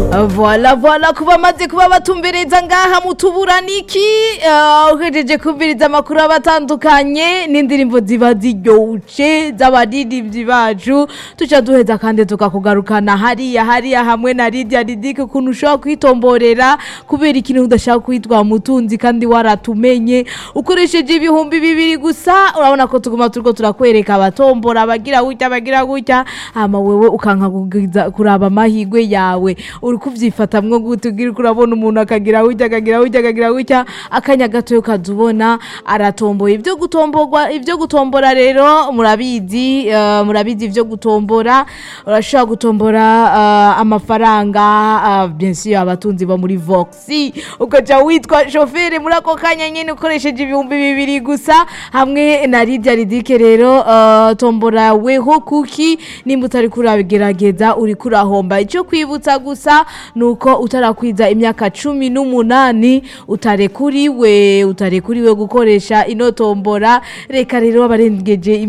Voila voila kuba amaze kuba batumbereza ngaha mu tuburaniki uh, uhejeje kumviriza amakuru abatandukanye n'indirimbo ziba ziryoshe z'abaririmbyi bacu tuca duheza kandi tukakugarukana hariya hariya hamwe na Lydia Ridike ukuntu ushobora kwitomborera kubera ikintu udashaka kwitwa mutunzi kandi waratumenye ukoresheje ibihumbi bibiri gusa urabona ko tuguma turiko turakwereka abatombora abagira gutya abagira gutya hama wewe ukanka kugiza- kuraba amahigwe yawe uri kuvyifatamwo gute ugira uko urabona umuntu akagira gutya akagira gutya akagira gutya akanya gatoyo ukaza ubona aratomboye ibyo gutomborwa ibyo gutombora rero murabizi eh, murabizi ibyo gutombora urashobora gutombora eh, amafaranga eh, bien sûr abatunzi bo muri voxi ukaja witwa shoferi muri ako kanya nyene ukoresheje ibihumbi bibiri gusa hamwe na Lydia Ridike rero eh, tombora weho kuki nimba utari kurabigerageza uri kurahomba icyo kwibutsa gusa nuko utarakwiza imyaka cumi n'umunani utarekuriwe utarekuriwe gukoresha ino tombora reka rero abarengeje